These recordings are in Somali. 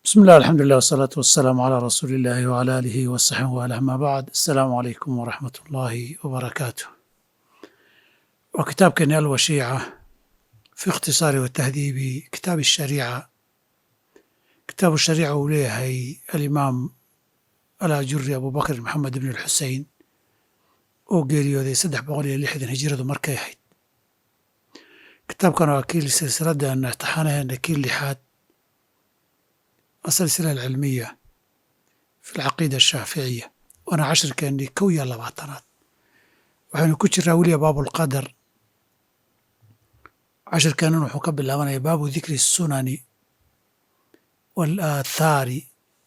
بسم الله الحمد لله والصلاة والسلام على رسول الله وعلى آله وصحبه وآله ما بعد السلام عليكم ورحمة الله وبركاته وكتاب كنال وشيعة في اختصار وتهذيب كتاب الشريعة كتاب الشريعة وليه الإمام الأجري أبو بكر محمد بن الحسين oo geeriyooday saddex boqol iyo lixdan hijiradu markay ahayd kitaabkan waa kii silsiladan taxanaheena kii lixaad asilsila alcilmiya fi alcaqiida ashaaficiya waana cashirkeennii kow iyo labaatanaad waxaynu ku jiraa weliya baabulqadar cashirkeennan wuxuu ka bilaabanaya baabu dikri الsunani waalaathaari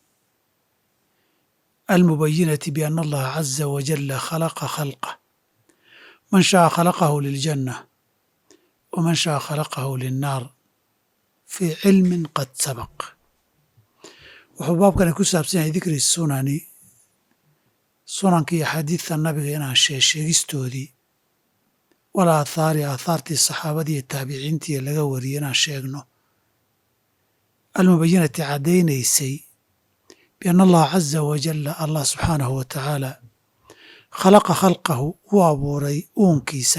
المبينة بأن الله عز وجل خلق خلقه من شاء خلقه للجنة ومن شاء خلقه للنار في علم قد سبق wuxuu baabkani ku saabsan yahay dikri sunani sunanka iyo xadiidta nabiga inaan sheegsheegistoodii wal aathaari aathaartii saxaabadii iyo taabiciintii laga wariyey inaan sheegno almubayinati caddaynaysay بأن الله عز وجل الله سبحانه وتعالى khلqa khalqahu wuu abuuray uunkiisa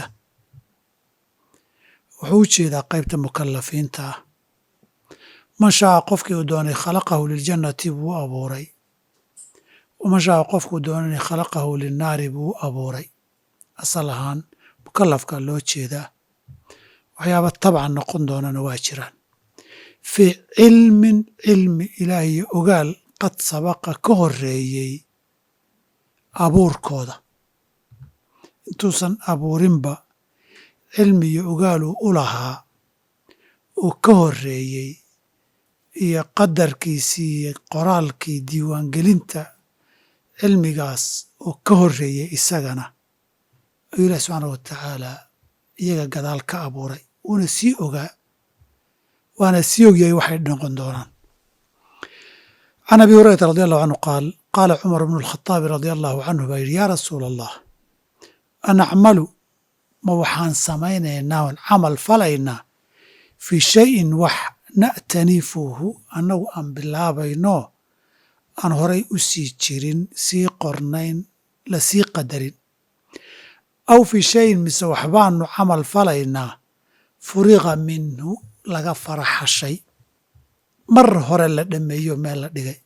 wuxuu u jeedaa qaybta mukalafiinta ah man shaaa qofkii uu doonay khalaqahu liljannati buu u abuuray waman shaaa qofkuu doonay khalaqahu linnaari buu u abuuray asal ahaan mukalafka loo jeedaa waxyaaba tabcan noqon doonana waa jiraan fii cilmin cilmi ilaah iyo ogaal qad sabaqa ka horeeyey abuurkooda intuusan abuurinba cilmi iyo ogaaluu u lahaa uu ka horeeyey iyo qadarkiisii iyo qoraalkii diiwaangelinta cilmigaas uu ka horeeyey isagana ayuu ilahi subxaana wa tacaala iyaga gadaal ka abuuray wuuna sii ogaa waana sii ogyahay waxay noqon doonaan can abi hurayrata radi allahu canhu qaal qaala cumar bnu alkhataabi radia allahu canhu baa yidhi yaa rasuula allah anacmalu ma waxaan samaynaynaa oon camal falaynaa fii shayin wax na'tanifuhu annagu aan bilaabayno aan horay u sii jirin sii qornayn la sii qadarin aw fii shayin mise waxbaanu camal falaynaa furiqa minhu laga faraxashay mar hore la dhameeyo meel la dhigay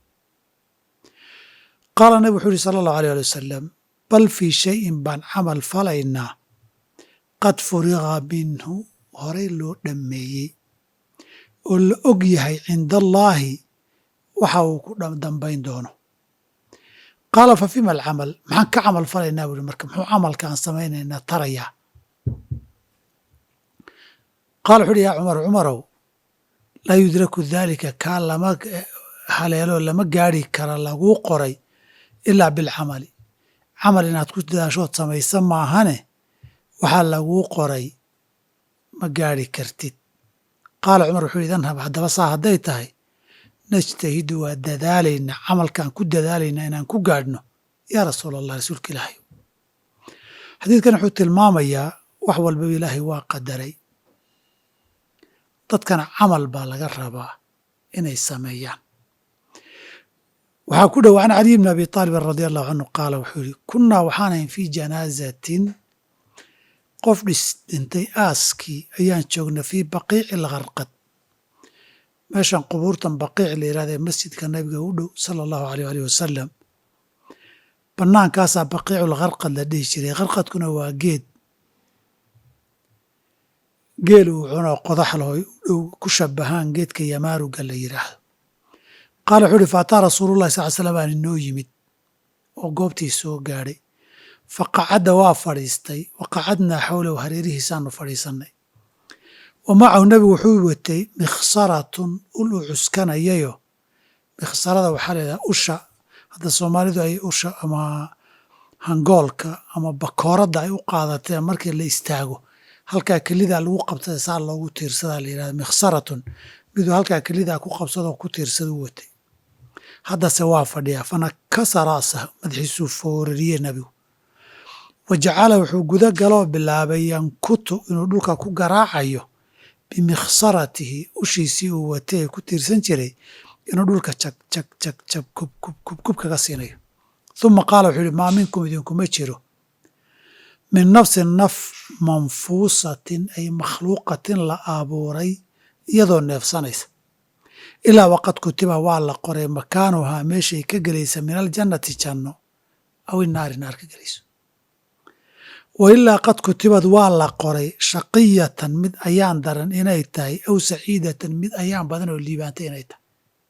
qaala nabig wuxuu yihi sala allahu alيyh ali wasalam bal fii shayin baan camal falaynaa qad furiqa minhu horay loo dhammeeyey oo la og yahay cinda allaahi waxa uu ku dambayn doono qaala fa fima alcamal maxaan ka camal falaynaa buu hi marka muxuu camalkaan samaynaynaa tarayaa qaala wuxu uhi yaa cumar cumarow laa yudraku daalika kaa lama haleelo lama gaari kara laguu qoray ilaa bilcamali camal inaad ku dadaashood samaysa maahane waxaa laguu qoray ma gaari kartid qaala cumar wuxuu idan hab haddaba saa hadday tahay najtahidu waa dadaalaynaa camalkaan ku dadaalaynaa inaan ku gaadhno yaa rasuula allah rasuulka ilaahay xadiidkan wuxuu tilmaamayaa wax walbaba ilaahay waa qadaray dadkana camal baa laga rabaa inay sameeyaan waxaa ku dhow can caliy bni abi aalibin radi allahu canhu qaala wuxuu yihi kunnaa waxaan ahayn fii janaazatin qof dhis dhintay aaskii ayaan joogna fii baqiici alkharqad meeshan qubuurtan baqiic la yihahda ee masjidka nabiga u dhow sala allahu aleyh alih wasalam bannaankaasaa baqiiculkharqad la dhihi jiray kharqadkuna waa geed geel uu cuno qodax laho dhow ku shabahaan geedka yamaaruga la yidhaahdo qaala wuxuu uhi faataa rasuulullahi sal l slam aan inoo yimid oo goobtii soo gaadhay fa qacadda waa fadhiistay wa qacadnaa xowlahu hareerihiisaanu fadhiisannay wa macahu nebigu wuxuu watay mikhsaratun ul uu cuskanayayo mikhsarada waxaa layidhaha usha hadda soomaalidu ay usha ama hangoolka ama bakooradda ay u qaadatee markii la istaago halkaa kelidaa lagu qabtada saa loogu tiirsadaa la yidhahda mikhsaratun miduu halkaa kelidaa ku qabsadoo ku tiirsadu watay haddase waa fadhiyaa fanakasa ra'sahu madaxiisuu foorariyey nebigu wa jacala wuxuu guda galoo bilaabay yankutu inuu dhulka ku garaacayo bimikhsaratihi ushiisii uu watay ee ku tiirsan jiray inuu dhulka jag jag jag jag kub kub kub kub kaga siinayo uma qaala wuxuu yihi maa minkum idinkuma jiro min nafsin naf manfuusatin ay makhluuqatin la abuuray iyadoo neefsanaysa ilaa waqad kutiba waa la qoray makaanuhaa meeshay ka gelaysa min aljannati janno aw inaari naar ka gelayso wa ilaa qad kutibad waa la qoray shaqiyatan mid ayaan daran inay tahay aw saciidatan mid ayaan badan oo liibaantay inay tahay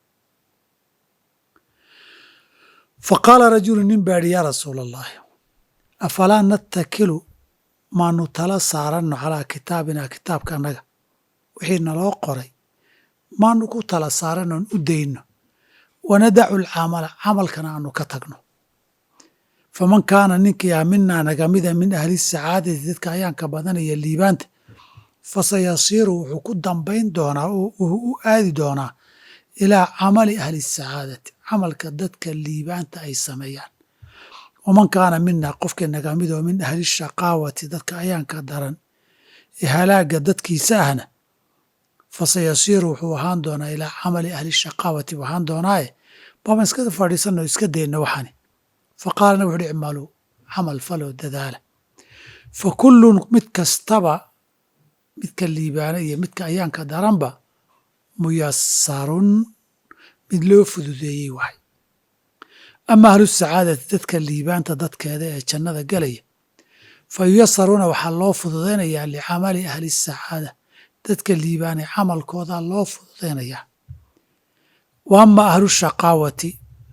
fa qaala rajulu nin baa idhi yaa rasuula allahi afalaa nattakilu maanu tala saaranno calaa kitaabinaa kitaabka annaga wixii naloo qoray maanu ku tala saarannoon u dayno wanadacu alcamala camalkana aanu ka tagno faman kaana ninkii ah minaa nagamida min ahli sacaadati dadka ayaanka badanaya liibaanta fasayasiiru wuxuu ku dambayn doonaa oo u aadi doonaa ilaa camali ahli sacaadati camalka dadka liibaanta ay sameeyaan waman kaana minaa qofkii nagamidoo min ahli shaqaawati dadka ayaanka daran ee halaaga dadkiisa ahna fasayasiiru wuxuu ahaan doonaa ilaa camali ahli shaqaawati buu ahaan doonaaye baaban iska fadhiisanno iska dayna waxani fa qaalana wuxu uhi icmaluu camal faloo dadaala fa kullun mid kastaba midka liibaana iyo midka ayaanka daranba muyasarun mid loo fududeeyey wahay ama ahlu sacaadati dadka liibaanta dadkeeda ee jannada gelaya fa yuyasaruuna waxaa loo fududaynayaa licamali ahli sacaada dadka liibaanay camalkooda loo fududaynayaa wa ama ahlu shaqaawati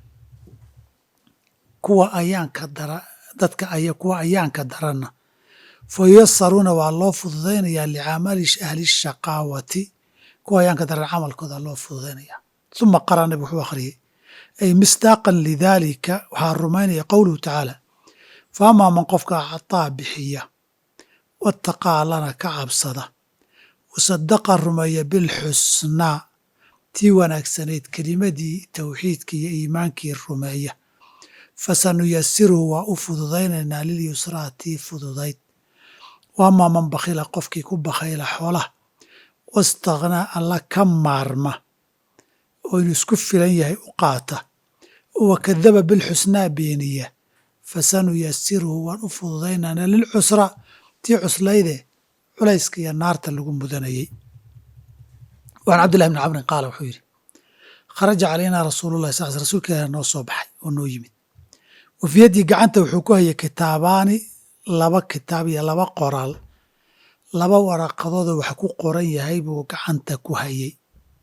kuwa ayaanka dara dadka ay kuwa ayaanka daranna fa yuyasaruuna waa loo fududaynayaa licamali ahli shaqaawati kuwa ayaanka daran camalkooda loo fududaynayaa uma qara nabig wuxuu akhriyey ay misdaaqan lidaalika waxaa rumaynaya qowluhu tacaala fa amaa man qofka cataa bixiya wataqaa lana ka cabsada wasadaqa rumeeya bilxusnaa tii wanaagsanayd kelimadii towxiidkii iyo iimaankii rumeeya fasanuyasiruhu waa u fududaynaynaa lilyusraa tii fududayd wa amaa man bakhila qofkii ku bakhayla xoolaha wastakhnaa alla ka maarma oo inuu isku filan yahay u qaata wa kadaba bilxusnaa beeniya fasanuyasiruhu waan u fududaynaynaa lilcusraa tii cuslayde culayska iyo naarta lagu mudanayey waan cabdillahi bni camrin qaala wuxuu yidhi kharaja calaynaa rasuulullahi sal rsulka ilaah noo soo baxay oo noo yimid wa fii yaddii gacanta wuxuu ku hayay kitaabaani laba kitaab iyo laba qoraal laba waraqadoodoo wax ku qoran yahay buu gacanta ku hayay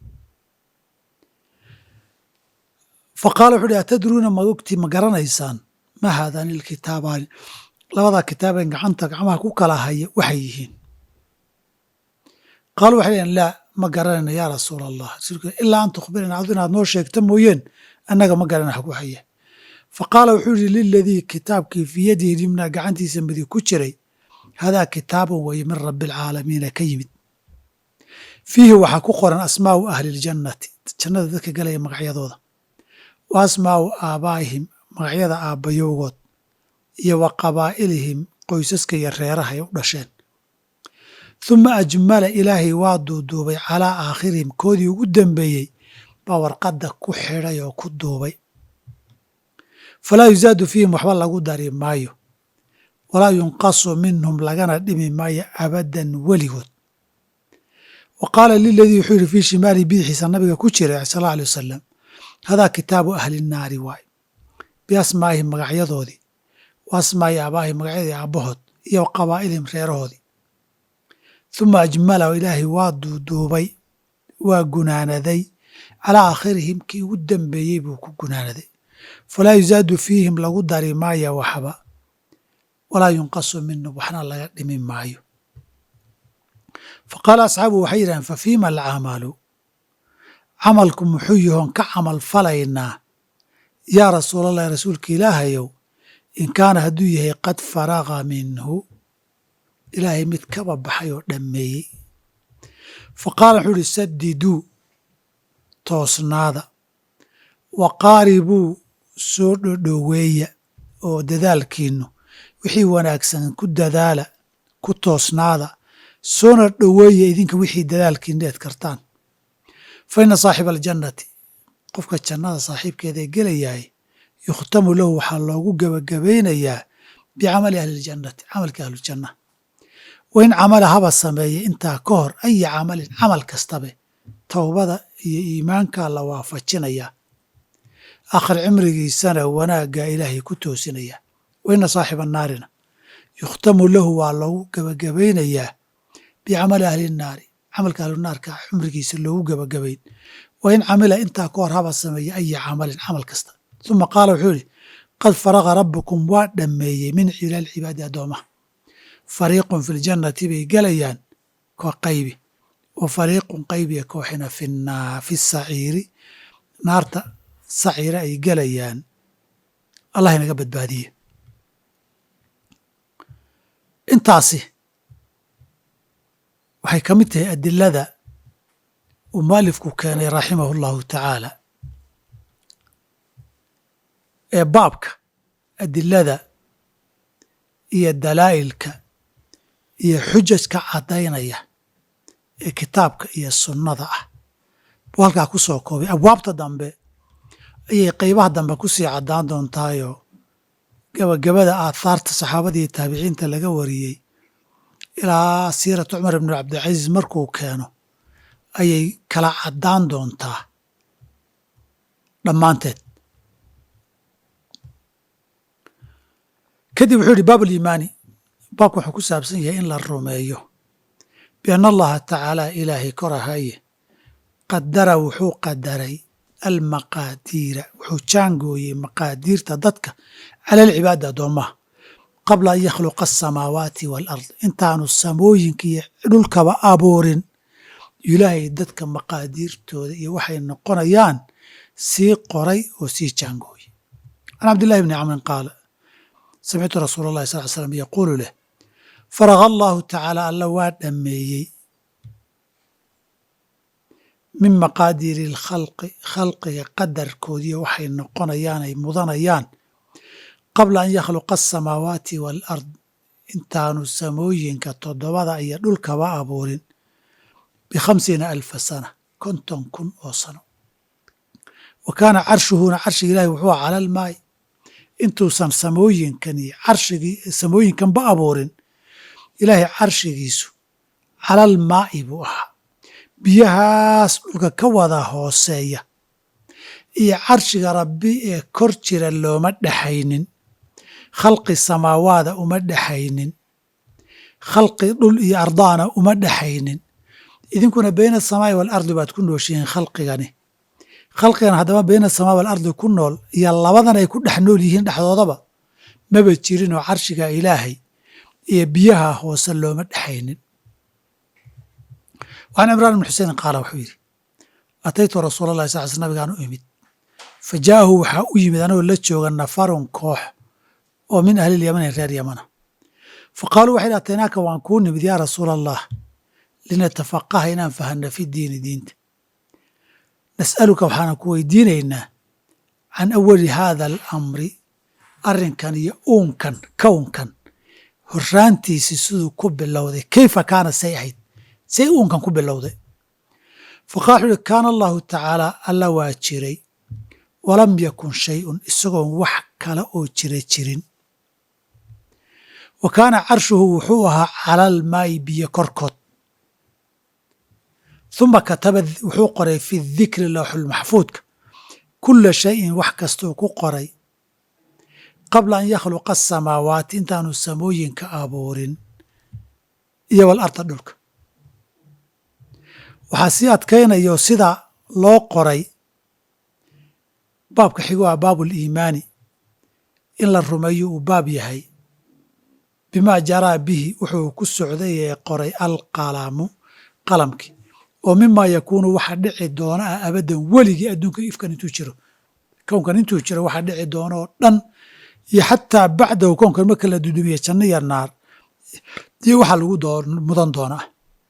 fa qaala wuxuu uhi atadruuna ma ogti ma garanaysaan ma haadaani ilkitaabaani labadaa kitaabeen gacanta gacmaha ku kala haya waxay yihiin qaalu waxay dhaheen laa ma garanayna yaa rasuula allah rasuulka ilaa an tukhbirana adu inaad noo sheegto mooyeen annaga ma garana wax ku haya fa qaala wuxuu yihi liladii kitaabkii fii yadihi limnaa gacantiisa midig ku jiray hadaa kitaabun weye min rabbi alcaalamiina ka yimid fiihi waxaa ku qoran asmaa'u ahli ljannati jannada dadka galaya magacyadooda wa asmaa'u aabaa'ihim magacyada aabbayowgood iyo wa qabaa'ilihim qoysaska iyo reeraha ay u dhasheen huma ajmala ilaahay waa duuduubay calaa aakhirihim koodii ugu dambeeyey baa warqadda ku xidhay oo ku duubay falaa yusaadu fiihim waxba lagu dari maayo walaa yunqasu minhum lagana dhimi maayo abadan weligood wa qaala liladii wuxuu yidhi fii shimaalihi bidixiisa nabiga ku jiray sal alla alay wasalam hadaa kitaabu ahli nnaari waay biasmaa'ihim magacyadoodii wa asmaa'i aabaahim magacyadii aabbahood iyo wa qabaa'ilihim reerahoodii huma ajmala ilaahay waa duuduubay waa gunaanaday calaa aakhirihim kii ugu dambeeyey buu ku gunaanaday falaa yusaadu fiihim lagu dari maaya waxba walaa yunqasu minhum waxna laga dhimi maayo fa qaala asxaabuhu waxay yidhahdeen fa fiima alcamalu camalku muxuu yahoon ka camal falaynaa yaa rasuulallahi rasuulka ilaahayow in kaana hadduu yahay qad faraqa minhu ilaahay mid kaba baxay oo dhammeeyey fa qaala wuxuu uhi sadiduu toosnaada wa qaaribuu soo dhodhoweeya oo dadaalkiinnu wixii wanaagsan ku dadaala ku toosnaada soona dhoweeya idinka wixii dadaalkiinna eed kartaan fa inna saaxiba aljannati qofka jannada saaxiibkeeda ee gelayahay yukhtamu lahu waxaa loogu gebagabaynayaa bicamali ahliljannati camalka ahlujanna wain camala haba sameeye intaa ka hor aya camalin camal kastabe towbada iyo iimaankaa la waafajinayaa akhir cimrigiisana wanaaggaa ilaahay ku toosinaya waina saaxiba naarina yukhtamu lahu waa loogu gebagabaynayaa bicamali ahli naari camalka ahlunaarka cumrigiisa loogu gebagabayn wain camila intaa ka hor haba sameeye aya camalin camal kasta uma qaala wuxuu yihi qad faraqa rabbukum waa dhammeeyey min cilaal cibaadi addoomaha fariiqun fi ljannati bay gelayaan koo qaybi wa fariiqun qaybiya kooxina fi saciiri naarta saciire ay gelayaan allah inaga badbaadiye intaasi waxay ka mid tahay adilada uu mualifku keenay raximahu llahu tacaala ee baabka adilada iyo dalaa'ilka iyo xujajka caddaynaya ee kitaabka iyo sunnada ah buu halkaa ku soo koobay abwaabta dambe ayay qeybaha dambe ku sii caddaan doontaayoo gebagabada aathaarta saxaabada iyo taabiciinta laga wariyey ilaa siiratu cumar ibnu cabdilcasiis markuu keeno ayay kala caddaan doontaa dhammaanteed kadib wuxuu yihi baab uliimaani baabka wuxuu ku saabsan yahay in la rumeeyo bianna allaha tacaala ilaahay korahaye qadara wuxuu qadaray almaqaadiira wuxuu jaangooyey maqaadiirta dadka cala alcibaadi addoommaha qabla an yakhluqa asamaawaati waalard intaanu samooyinka iyo dhulkaba abuurin ilaahay dadka maqaadiirtooda iyo waxay noqonayaan sii qoray oo sii jaangooyey can cabdillahi bni camrin qaala samictu rasuula allahi sal l slam yaquulu leh faraqa allahu tacaala alla waa dhammeeyey min maqaadiiri alkhalqi khalqiga qadarkoodiiyo waxay noqonayaan ay mudanayaan qabla an yakhluqa asamaawaati waalard intaanu samooyinka toddobada iyo dhulkaba abuurin bikhamsiina alfa sana konton kun oo sano wa kaana carshuhuna carshiga ilahi wuxuu cala almaay intuusan samooyinkan iyo carshigii samooyinkanba abuurin ilaahay carshigiisu calal maa'i buu ahaa biyahaas dhulka ka wada hooseeya iyo carshiga rabbi ee kor jira looma dhexaynin khalqi samaawaada uma dhexaynin khalqi dhul iyo ardaana uma dhexaynin idinkuna bayna asamaa'i waalardi baad ku nooshihiin khalqigani khalqigan haddaba bayna asamaa waalardi ku nool iyo labadan ay ku dhex nool yihiin dhexdoodaba maba jirinoo carshiga ilaahay iyo biyaha hoose looma dhexaynin waan cimraan ibn xusein qaala wuxuu yidhi ataytu rasuula allahi sal sl nabigaan u imid fa jaa'ahu waxaa u yimid anagoo la jooga nafarun koox oo min ahlilyamani reer yamana fa qaaluu waxay dhi ataynaaka waan kuu nimid yaa rasuula allah linatafaqaha inaan fahanna fi diini diinta nas'aluka waxaana ku weydiinaynaa can awali haada alamri arrinkan iyo uunkan kownkan horraantiisi siduu ku bilowday kayfa kaana say ahayd say uunkan ku bilowday faqala wuxuu uhi kaana allahu tacaala alla waa jiray walam yakun shayun isagoon wax kale oo jira jirin wa kaana carshuhu wuxuu ahaa calal maayi biyo korkood uma kataba wuxuu qoray fi dikri lowxulmaxfuudka kula shayin wax kastuu ku qoray qabla an yakhluqa asamaawaati intaanu samooyinka abuurin iyo walarda dhulka waxaa sii adkaynayo sida loo qoray baabka xigo ah baabuliimaani in la rumeeyo uu baab yahay bimaa jaraa bihi wuxuu ku socday ee qoray alqalamu qalamkii oo mimaa yakuunu waxa dhici doona ah abaddan weligii adduunka ifkan intuu jiro kownkan intuu jiro waxa dhici doona oo dhan iyo xataa bacdahu kownkan marka la dudumiye janno iyo naar iyo waxa lagu mudan doonaa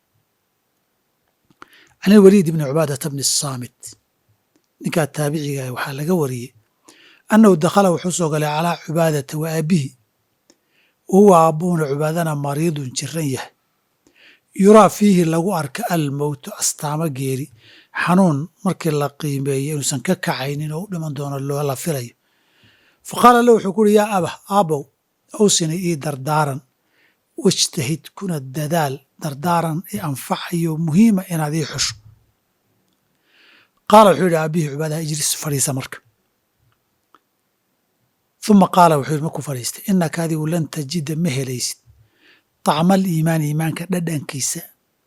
can ilwaliid ibni cubaadata bni saamit ninkaa taabiciga waxaa laga wariyey annahu dakhala wuxuu soo galay calaa cubaadata wa aabihi wahuwa aabbuhuna cubaadana mariidun jiran yahay yuraa fiihi lagu arka almowtu astaamo geeri xanuun markii la qiimeeyey inuusan ka kacaynin oo u dhiman doono loola filayo fa qaala lahu wuxuu ku uhi yaa abah aabow awsini ii dardaaran wajtahid kuna dadaal dardaaran i anfacayo muhiima inaad ii xusho qaala wuxuu yidhi aabihii cubaadaha ijlis fadhiisa marka uma qaala wuxuu yidhi markuu fadhiistay inaka adigu lan tajida ma helaysid طacma aliimaani iimaanka dhadhankiisa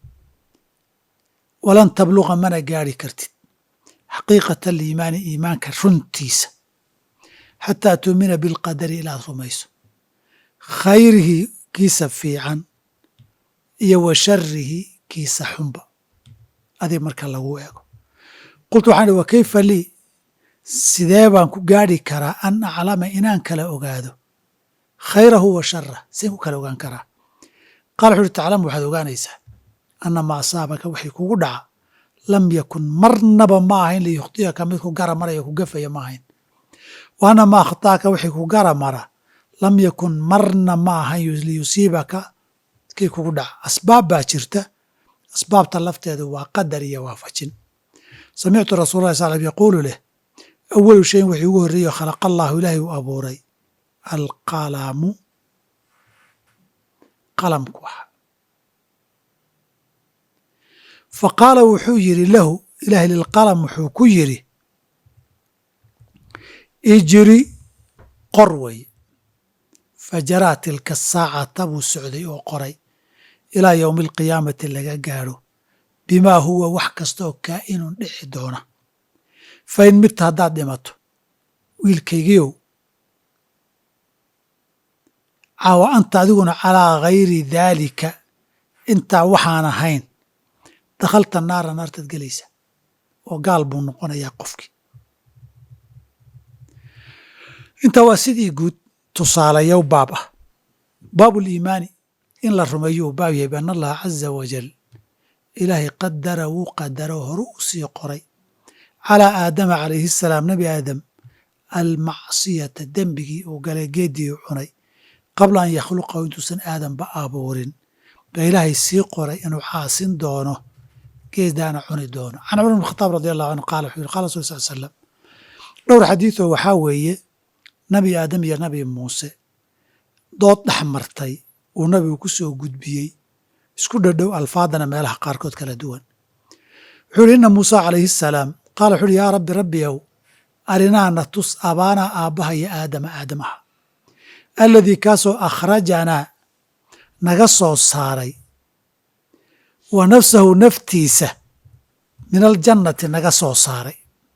walan tabluqa mana gaari kartid xaqiiqata aliimaani iimaanka runtiisa xataa tuumina bilqadari ilaad rumayso khayrihi kiisa fiican iyo wa sharihi kiisa xunba adig marka lagu eego qultu waxaan ihi wa kayfa lii sidee baan ku gaadhi karaa an aclama inaan kala ogaado khayrahu wa sharah seen ku kala ogaan karaa qaala wuxu uhi taclamu waxaad ogaanaysaa anna ma asaabaka waxay kugu dhaca lam yakun marnaba ma ahayn liyukhطiyaka mid ku gara maraya ku gafaya ma ahayn wa anna ma akhطaaka waxay ku gara mara lam yakun marna ma ahayn liyusiibaka kii kugu dhaca asbaab baa jirta asbaabta lafteedu waa qadar iyo waafajin samictu rasul lah sal yaquulu leh awalu shayin wixii ugu horreeyo khalaqa allahu ilaahay uu abuuray alqalamu qalamku aha fa qaala wuxuu yidhi lahu ilaahay lilqalam wuxuu ku yidhi ijri qor wey fajaraa tilka saacata buu socday oo qoray ilaa yowmi alqiyaamati laga gaadho bimaa huwa wax kasta oo kaa'inun dhici doona fa in midta haddaad dhimato wiilkaygiiow caawa anta adiguna calaa gayri daalika intaa waxaan ahayn dakhalta naara naartaad gelaysa oo gaal buu noqonayaa qofkii intaa waa sidii guud tusaalayow baab ah baabuliimaani in la rumeeyo uu baab yahay bian allaha caza wajal ilaahay qadara wuu qadaro horu u sii qoray calaa aadama calayhi asalaam nebi aadam almacsiyata dembigii uu galay geeddii u cunay qabla an yakhluqahu intuusan aadanba abuurin baa ilaahay sii qoray inuu caasin doono geedaana cuni doono can cumar bn khataab radi allahu canhu qaala wuxuu yiri qala rasul sal slam dhowr xadiidoo waxaa weeye nabi aadam iyo nabi muuse dood dhex martay uu nabigu ku soo gudbiyey isku dhadhow alfaadana meelaha qaarkood kala duwan wuxuu yihi inna muusa calayhi asalaam qaala wuxu uhi yaa rabbi rabbiyow arinaana tus abaanaa aabbaha iyo aadama aadamaha alladii kaasoo akhrajanaa naga soo saaray wa nafsahu naftiisa min aljannati naga soo saaray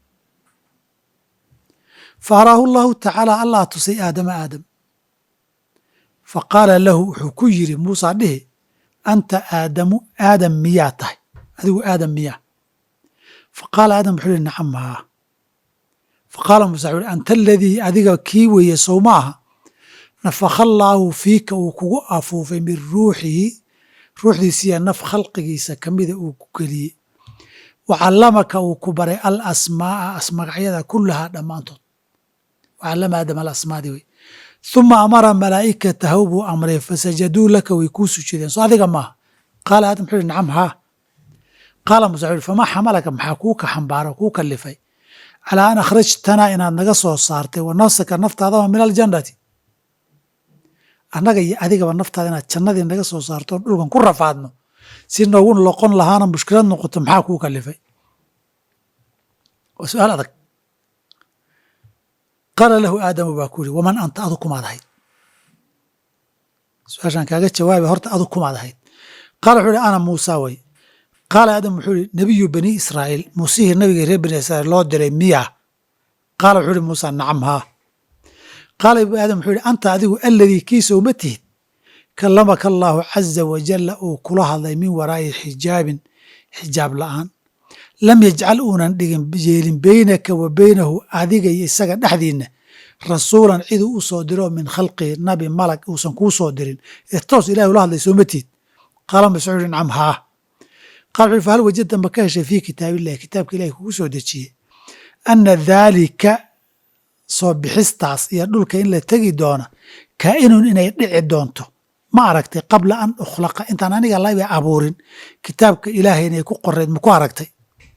fa araahu allahu tacaala allah tusay aadama aadam fa qaala lahu wuxuu ku yidhi muusaa dhihi anta aadamu aadam miyaa tahay adigu aadam miyaa fa qaala aadam wuxuu yihi nacam haa fa qaala muusa wuxu uhi anta aladii adiga kii weeye sow ma aha nafakha allaahu fiika uu kugu afuufay min ruuxihi ruuxdiisiiya naf khalqigiisa ka mida uu ku geliyey wa callamaka uu ku baray al asmaa'a magacyada kullahaa dhammaantood wa callama aadam alasmaadi wey uma amara malaa'ikatahu buu amray fasajaduu laka way kuu sujudeen soo adiga maaha qaala aadam wuxuu uhi nacam haa qaala muuse wuxu uhi famaa xamalaka maxaa kuu ka xambaaro kuu kalifay calaa an akhrajtanaa inaad naga soo saartay wa nafsaka naftaadaba min aljannati annaga iyo adigaba naftaada inaad jannadii naga soo saarto dhulkan ku rafaadno si noogu loqon lahaana mushkilad noqoto maxaa kuu kalifay waa su-aal adag qaala lahu aadamu baa ku yihi waman anta adu kumaad ahayd su-aashaan kaaga jawaaba horta adu kumaad ahayd qaala wuxuu ihi ana muusa way qaala aadam wuxuu ihi nebiyu bani israa'iil muusihii nabigii reer bani israiil loo diray miya qaala wuxuu ihi muusa nacam haa qaala aadam wuxuu ihi anta adigu aladii kiisa uma tihid kallamaka allaahu caza wajalla uu kula hadlay min waraa'i xijaabin xijaab la'aan lam yajcal uunan dhigin yeelin beynaka wa beynahu adiga iyo isaga dhexdiinna rasuulan ciduu u soo diro min khalqihi nabi malag uusan kuu soo dirin ee toos ilahi ula hadlay sooma tihid qaala mascuud uhi nacam haa qala wuxu uhi fahal wajadta ma ka heshay fii kitaabillahi kitaabka ilahi kugu soo dejiyey ana daalika soo bixistaas iyo dhulka in la tegi doona kaa'inun inay dhici doonto ma aragtay qabla an ukhlaqa intaan aniga laba abuurin kitaabka ilaahay inay ku qoreyd ma ku aragtay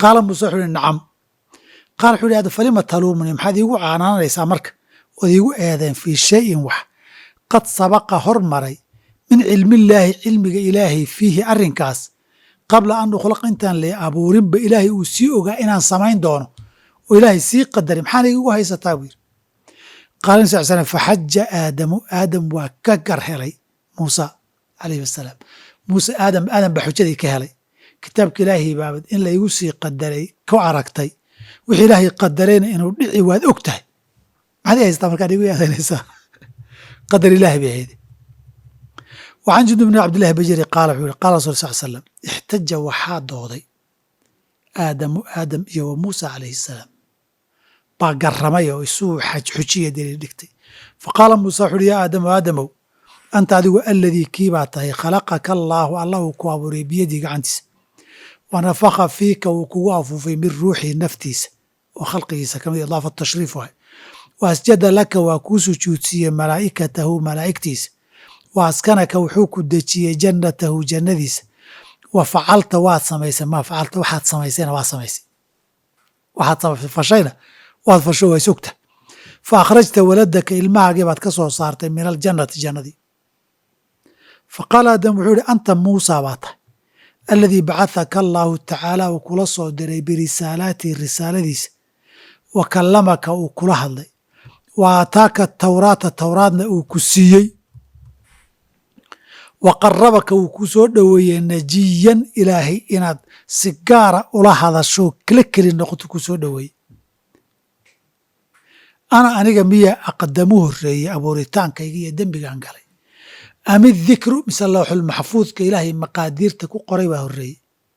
qaala muuse wuxuu ihi nacam qaala wuxuu ihi hadda falima taluumuni maxaad iigu caanaanaysaa marka ood iigu eedeen fii shayin wax qad sabaqa hormaray min cilmillaahi cilmiga ilaahay fiihi arrinkaas qabla an ukhlaqa intaan la abuurinba ilaahay uu sii ogaa inaan samayn doono oo ilaahay sii qadaray maxaana igu haysataa buu yidhi qaala nabi sal slam faxaja aadamu aadam waa ka gar helay muusa calayhi wasalaam muuse aadam aadam baa xujadii ka helay kitaabka ilaahay baabad in laygu sii qadaray ku aragtay wixii ilaahay qadarayna inuu dhici waad og tahay maxaad i haystaa markaad igu yeedanaysaa qadar ilaahi bay ahayd وعن جند بن عبد الله بجري قال وxuu قال رسول صل سلم اxtaja waxaa dooday aadamu aadam iyo wa muuسى عalayه السلام baa garamay oo isuu xujiya daliil dhigtay faqaala muuse wuxu uhi ya aadamu aadamow anta adigu aladii kii baa tahay khalaqaka allaahu allah uu ku abuuray biyadii gacantiisa wa nafaka fiika wuu kugu afuufay min ruuxii naftiisa oo khalqigiisa kamid idaafa tashriif waay wa asjada laka waa kuu sujuudsiiyey malaa'ikatahu malaa'igtiisa wa askanaka wuxuu ku dejiyey jannatahu jannadiisa wa facalta waad samaysay maa facalta waxaad samaysayna waa samaysay waxaad fashayna waad fasho waa sogta fa akhrajta waladaka ilmahaagii baad ka soo saartay min aljannati jannadii fa qaala aadam wuxuu ihi anta muusa baa tahay aladii bacahaka allaahu tacaala uu kula soo diray birisaalaatihi risaaladiisa wa kallamaka uu kula hadlay wa aataaka tawraata tawraadna uu ku siiyey wa qarabaka wuu ku soo dhoweeyey najiyan ilaahay inaad si gaara ula hadasho kala keli noqoto ku soo dhoweeyey ana aniga miya aqdamu horeeyey abuuritaankayga iyo dembigaan galay ami dikru mise lawxul maxfuudka ilaahay maqaadiirta ku qoray baa horeeyey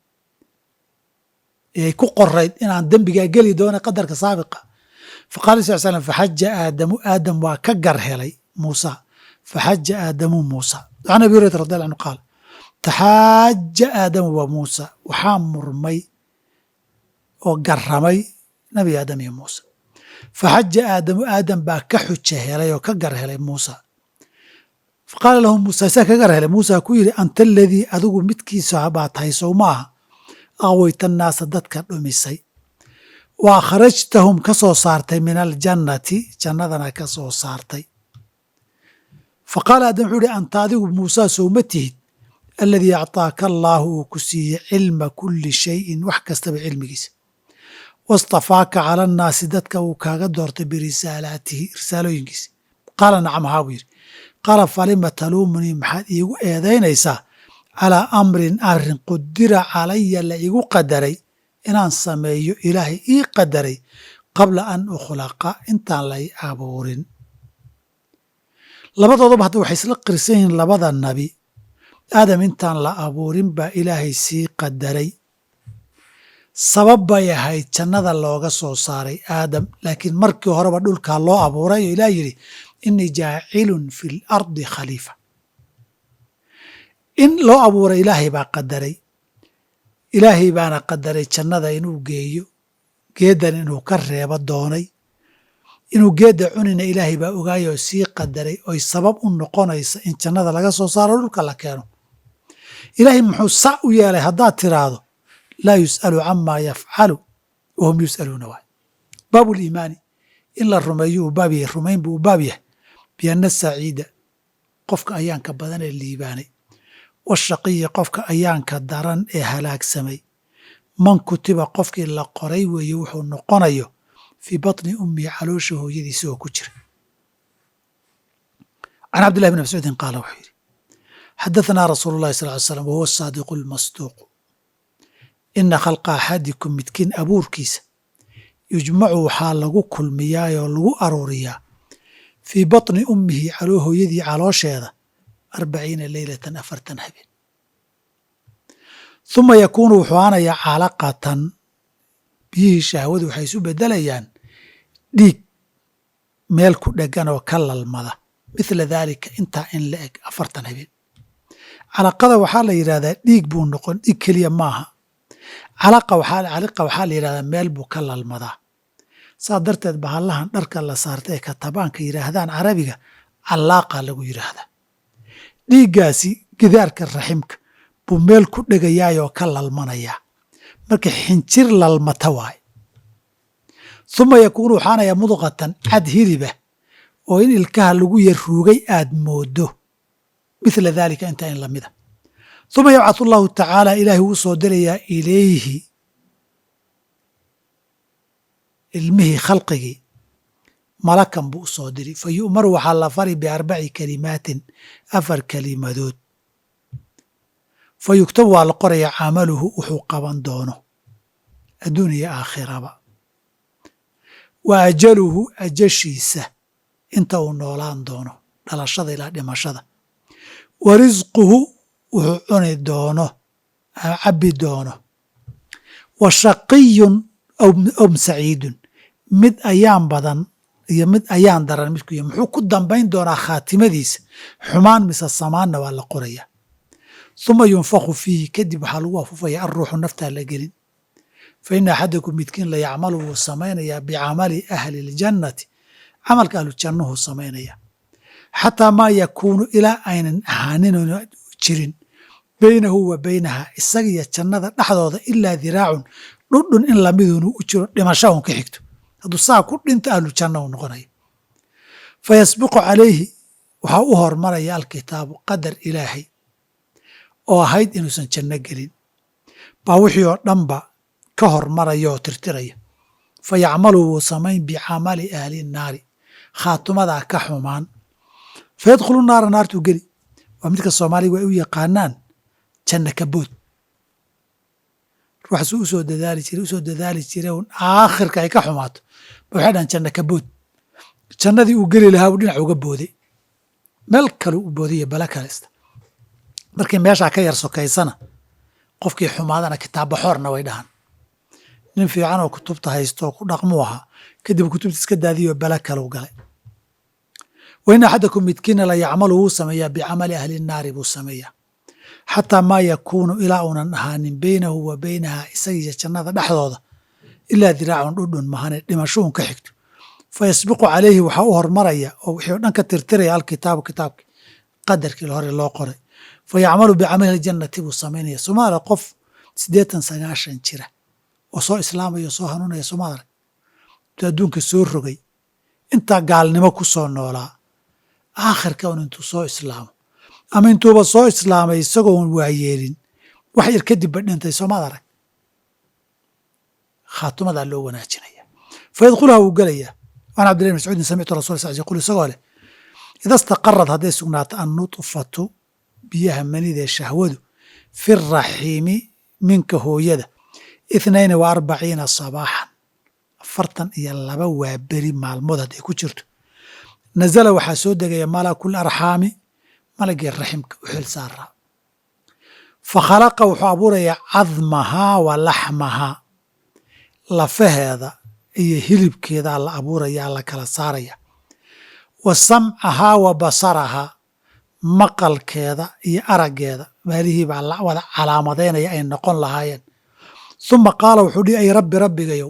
ay ku qorayd inaan dembigaa geli doona qadarka saabiqa faqala sal slam faxaja aadamu aadam waa ka gar helay muusa faxaja aadamu muusa can abi hurayra radi alla anhu qaal taxaaja aadamu wa muusa waxaa murmay oo garamay nabi aadam iyo muusa faxaja aadamu aadam baa ka xuja helay oo ka gar helay muusa faqaala lahu muusa saa ka gar helay muusa ku yidhi anta aladii adigu midkiisa baa tahay sow ma aha aqweyta naasa dadka dhumisay wa akhrajtahum ka soo saartay min aljannati jannadana ka soo saartay faqaala aadam wuxuu ihi anta adigu muusaa sowma tihid aladii acطaaka allaahu uu ku siiyey cilma kuli shayin wax kastaba cilmigiisa wastafaaka cala annaasi dadka uu kaaga doortay birisaalaatihi risaalooyinkiisa qaala nacam haa buu yidhi qaala falima taluumunii maxaad iigu eedaynaysaa calaa amrin arrin qudira calaya la igu qadaray inaan sameeyo ilaahay ii qadaray qabla an ukhlaqa intaan lay abuurin labadooduba hadda waxay isla qirsan yihiin labada nabi aadam intaan la abuurin baa ilaahay sii qadaray sabab bay ahayd jannada looga soo saaray aadam laakiin markii horeba dhulkaa loo abuuray oo ilaah yidhi innii jaacilun fi l ardi khaliifa in loo abuuray ilaahay baa qadaray ilaahay baana qadaray jannada inuu geeyo geeddan inuu ka reebo doonay inuu geedda cunina ilaahay baa ogaayoo sii qadaray oy sabab u noqonaysa in jannada laga soo saaro dhulka la keeno ilaahay muxuu sac u yeelay haddaad tiraahdo laa yus'alu camaa yafcalu wahum yus'aluuna waay baabu liimaani in la rumeeyo uu baab yahay rumayn buu u baab yahay bianna saciida qofka ayaanka badan ee liibaanay washaqiya qofka ayaanka daran ee halaagsamay man kutiba qofkii la qoray weeye wuxuu noqonayo fii batni ummihi caloosha hooyadiisa oo ku jira can cabdillahi bn mascuudin qaala wuxuu yidhi xadaثanaa rasuulu اllahi sal ly slam wahuwa saadiqu اlmasduuqu ina khalqa axadikum midkiin abuurkiisa yujmacu waxaa lagu kulmiyaayoo lagu aruuriyaa fii batni ummihi caloo hooyadii caloosheeda arbaciina leylatan afartan habeen uma yakuunu wuxuu aanayaa calaqatan biyihii shahwadu waxay isu beddelayaan dhiig meel ku dhegan oo ka lalmada mithla daalika intaa in la eg afartan habeen calaqada waxaa la yidhahdaa dhiig buu noqon dhiig keliya maaha calaqa caliqa waxaa la yidhahdaa meel buu ka lalmadaa saa darteed bahallahan dharka la saarta ee katabaanka yidhaahdaan carabiga callaaqa lagu yidhaahdaa dhiiggaasi gidaarka raximka buu meel ku dhegayaayoo ka lalmanayaa marka xinjir lalmata waaye uma yakuunu waxaanaya mudqatan cad hiliba oo in ilkaha lagu yar ruugay aad moodo mithla daalika intaa in lamida uma yabcathu allahu tacaala ilaahi wuu soo dirayaa ilayhi ilmihii khalqigii malakan buu u soo diri fa yu'maru waxaa la fari biarbaci kalimaatin afar kelimadood fa yugtabu waa la qorayaa camaluhu wuxuu qaban doono adduun iyo aakhiraba wa ajaluhu ajashiisa inta uu noolaan doono dhalashada ilaa dhimashada wa risquhu wuxuu cuni doono cabbi doono wa shaqiyun aw saciidun mid ayaan badan iyo mid ayaan daran midku y muxuu ku dambayn doonaa khaatimadiisa xumaan mise samaanna waa la qoraya uma yunfaku fiihi kadib waxaa lagu afufaya alruuxu naftaa la gelin fa ina axadakum midkiin la yacmalu wuu samaynayaa bicamali ahli اljannati camalka ahlujannuhu samaynaya xataa maa yakuunu ilaa aynan ahaanin jirin baynahu wa baynaha isagiyo jannada dhexdooda ilaa diraacun dhudhun in lamidunu u jiro dhimasha un ka xigto hadduu saa ku dhinto ahlu janna uu noqonaya fa yasbiqu calayhi waxaa u hormaraya alkitaabu qadar ilaahay oo ahayd inuusan janno gelin baa wixii oo dhanba ka hormaraya oo tirtiraya fa yacmalu wuu samayn bicamali ahli naari khaatumadaa ka xumaan fa yadkhulu naara naartuu geli waa midka soomaaliga ay u yaqaanaan janna kabood ruuxasuu usoo dadaali jire usoo dadaali jire un aakhirka ay ka xumaato ba waxay dhahan janna kabood jannadii uu geli lahaa buu dhinac uga booday meel kale u boodaiyo bale kalesta markii meeshaa ka yar sokaysana qofkii xumaadana kitaabbaxoorna way dhahan nin fiican oo kutubta haysto oo ku dhaqmuu ahaa kadib kutubta iska daadiyoo bale kalau galay wa in axadakum midkiina la yacmalu wuu sameeyaa bicamali ahli naari buu sameeyaa xataa maa yakuunu ilaa uunan ahaanin beynahu wa beynaha isagiiyo jannada dhexdooda ilaa diraacun dhudhun mahane dhimashuun ka xigto fa yasbiqu calayhi waxaa u hormaraya oo wixii o dhan ka tirtiraya alkitaabu kitaabkii qadarkii hore loo qoray fa yacmalu bicamali aljannati buu samaynaya somaaliya qof siddeetan sagaashan jira oo soo islaamaya oo soo hanuunaya somaaliya intuu adduunka soo rogay intaa gaalnimo ku soo noolaa aakhirka un intuu soo islaamo ama intuuba soo islaamay isagoon waayeelin wax yar kadibba dhintay soomaad arag khaatumadaa loo wanaajinaya fa yadkhuluha wuu gelayaa an cabdillahi bn mascuudin samictu rasul sal yaqul isagoo leh ida staqarad hadday sugnaato annutfatu biyaha manidee shahwadu fi raxiimi minka hooyada ithnayna wa arbaciina sabaaxan afartan iyo laba waa beri maalmood hadday ku jirto nazala waxaa soo degaya malakul arxaami malagii raximka u xil saaraa fa khalaqa wuxuu abuurayaa cadmahaa wa laxmahaa lafaheeda iyo hilibkeedaa la abuurayaa la kala saaraya wa samcahaa wa basarahaa maqalkeeda iyo araggeeda maalihii baa la wada calaamadaynaya ay noqon lahaayeen uma qaala wuxuu dhihi ay rabbi rabbigayow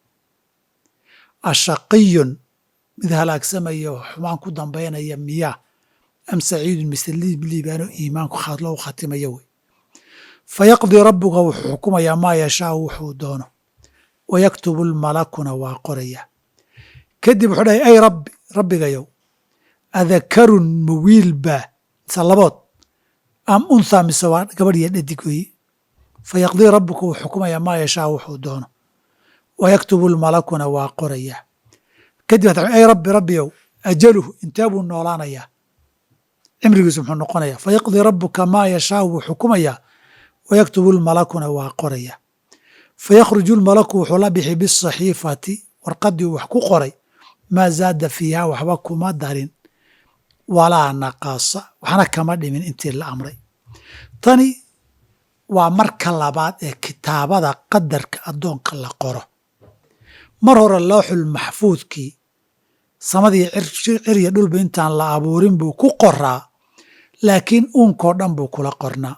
ashaqiyun mid halaagsamaya oo xumaan ku dambaynaya miyaa am saciidun mise liibaano iimaanku lou khatimayo wey fa yaqdii rabbuka wuxuu xukumayaa maa yashaau wuxuu doono wa yaktubu lmalakuna waa qoraya kadib wuxuu dhahay ay rabbi rabbigayow adakarun ma wiil baa mise labood am unthaa mise waa gabadh iyo dhadig weeye fa yaqdii rabbuka wuu xukumayaa maa yashaau wuxuu doono wa yaktubu lmalakuna waa qoraya kadib ay rabbi rabbiyow ajaluhu intee buu noolaanayaa cimrigiisu muxuu noqonayaa fa yaqdii rabbuka maa yashaau wuu xukumayaa wa yaktubu lmalakuna waa qoraya fa yakhruju lmalaku wuxuu la bixi bisaxiifati warqaddii uu wax ku qoray maa zaada fiiha waxba kuma darin walaa naqaasa waxna kama dhimin intii la amray tani waa marka labaad ee kitaabada qadarka addoonka la qoro mar hore looxul maxfuudkii samadii cirya dhulba intaan la abuurin buu ku qoraa laakiin uunkoo dhan buu kula qornaa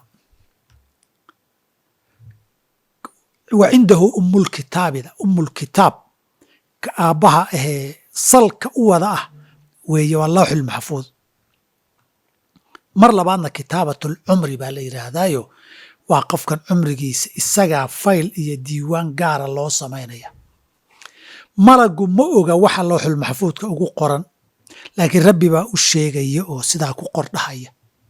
wa cindahu umulkitaabida umulkitaab ka aabbaha ahee salka u wada ah weeye waa lawxul maxfuud mar labaadna kitaabatul cumri baa la yidhaahdaayo waa qofkan cumrigiisa isagaa fayl iyo diiwaan gaara loo samaynaya malagu ma oga waxa looxul maxfuudka ugu qoran laakiin rabbi baa u sheegaya oo sidaa ku qordhahaya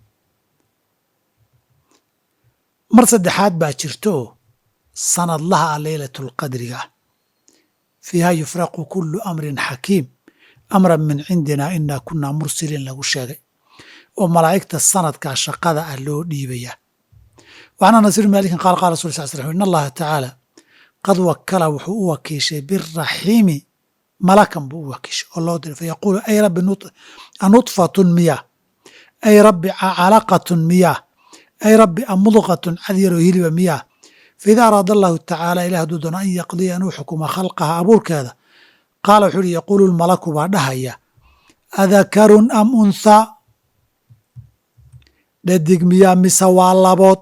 mar saddexaad baa jirtooo sanadlaha a leylatulqadriga ah fiiha yufraqu kullu amrin xakiim amran min cindina inaa kunaa mursiliin lagu sheegay oo malaa'igta sanadkaa shaqada ah loo dhiibayaa وعن أنس بن مالك قال قال رسول الله صلى الله عليه وسلم إن الله تعالى قد وكل وxuu u wakiishay بالرaحيم malakan buu u wakiishay oo loo diray fayaquulu ay rabbi anuطfaة miyah ay rabbi calaqaة miyah ay rabbi amudqaة cadyaroo hiliba miyah faإida araada الlahu tacaalى ilah hadduu doono an yaqdiya inuu xukuma khalqaha abuurkeeda qaala wuxuu uhi yaquulu lmalaku baa dhahaya adakarun am unthaa dhadig miyaa mise waa labood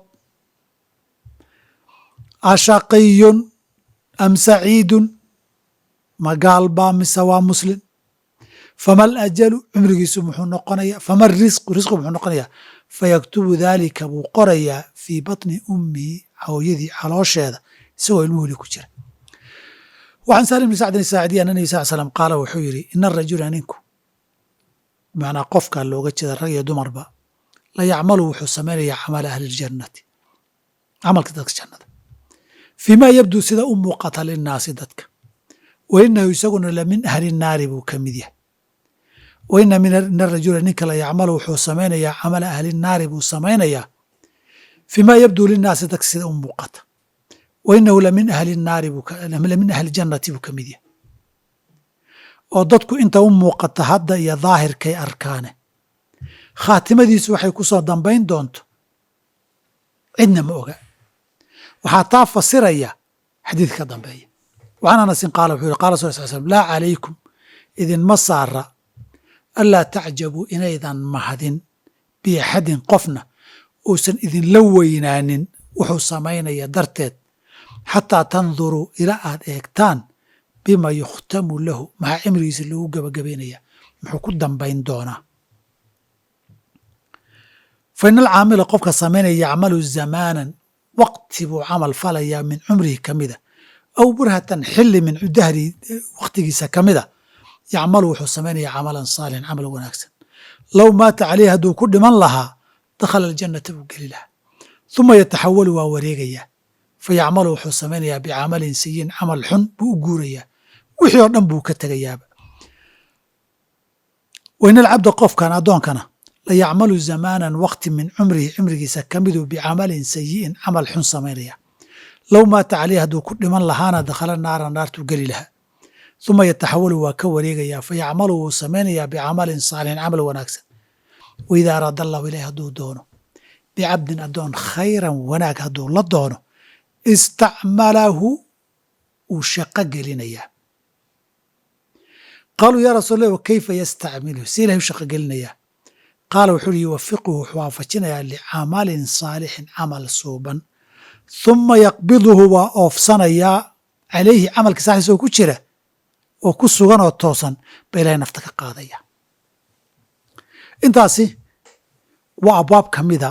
ashaqiyun am saciidun ma gaalbaa mise waa muslim fama alajalu cumrigiisu muxuu noqonaya fama risqu risqu muxuu noqonayaa fayaktubu daalika buu qorayaa fii batni ummihi hooyadii caloosheeda isagoo ilmuhu hili ku jira waxaan salim bni sacdin saacdiya ana nebi sal slam qaala wuxuu yidhi ina arajula ninku bimacnaa qofka looga jeeda rag iyo dumarba la yacmalu wuxuu samaynayaa camala ahli ljannati camalka dadka jannada fii ma yabduu sida u muuqata linnaasi dadka wa inahu isaguna la min ahli naari buu ka mid yahay wa ina min arajula ninka la yacmalu wuxuu samaynayaa camala ahli naari buu samaynayaa fii ma yabduu linnaasi dadka sida u muuqata wa inahu lamin ahli naari lamin ahli jannati buu ka mid yahay oo dadku inta u muuqata hadda iyo daahirkay arkaane khaatimadiisu waxay ku soo dambayn doonto cidna ma oga waxaa taa fasiraya xadiidka ka dambeeya وعن أنس قال وxuu yhi qala رsul صل sلم laa عalaykum idinma saara anlaa tacjabuu inaydan mahadin biaxadin qofna uusan idinla weynaanin wuxuu samaynaya darteed xataa tanduruu ila aad eegtaan bima yukhtamu lahu maxaa cimrigiisa lagu gebagabaynaya muxuu ku dambayn doonaa fa in alcaamila qofka samaynaya yacmalu zamaanan waqti buu camal falayaa min cumrihi ka mida aw burhatan xili min dahri wakhtigiisa ka mida yacmalu wuxuu samaynaya camalan saalixan camal wanaagsan low maata caleyhi hadduu ku dhiman lahaa dakhala aljannata buu geli lahaa uma yataxawalu waa wareegayaa fa yacmalu wuxuu samaynayaa bicamalin sayin camal xun buu u guurayaa wixii oo dhan buu ka tegayaaba wain alcabda qofkan addoonkana la yacmalu zamaanan wakti min cumrihi cimrigiisa ka miduu bicamalin sayi'in camal xun samaynaya low maata caleyhi hadduu ku dhiman lahaana dakhala naara naartuu geli lahaa uma yataxawalu waa ka wareegayaa fa yacmalu wuu samaynayaa bicamalin saalixin camal wanaagsan waida araada allahu ilahi hadduu doono bicabdin addoon khayran wanaag hadduu la doono istacmalahu uu shaqo gelinayaa qaaluu yaa rasuul lah kayfa yastacmiluhu si ilahay u shaqo gelinayaa qaala wuxuu uhi yuwafiquhu wuxuu waafajinayaa licamalin saalixin camal suuban huma yaqbiduhu waa oofsanayaa calayhi camalka saaxiis oo ku jira oo ku sugan oo toosan ba ilahay nafta ka qaadaya intaasi waa abwaab ka mida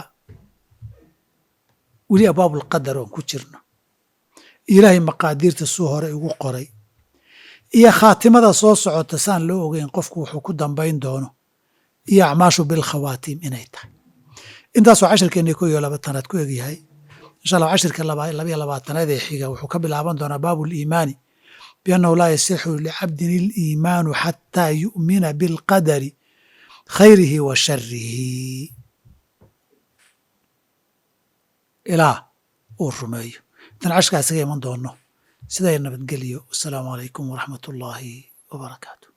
weli abwaabulqadar oon ku jirno ilaahay maqaadiirta suu hore igu qoray iyo khaatimada soo socota saan loo ogeyn qofku wuxuu ku dambayn doono iyo acmaashu bilkhawaatiim inay tahay intaasoo cashirkeenna ko iyo labaatanaad ku egyahay insha allah cashirka labayo labaatanaad ee xiga wuxuu ka bilaaban doonaa baabu liimaani biannahu laa yasixu licabdin iliimaanu xataa yu'mina bilqadari khayrihi wa sharihi ilaa uu rumeeyo intaan cashkaa isaga iman doono siday nabadgeliyo wasalaamu calaykum waraxmat ullaahi wabarakaatu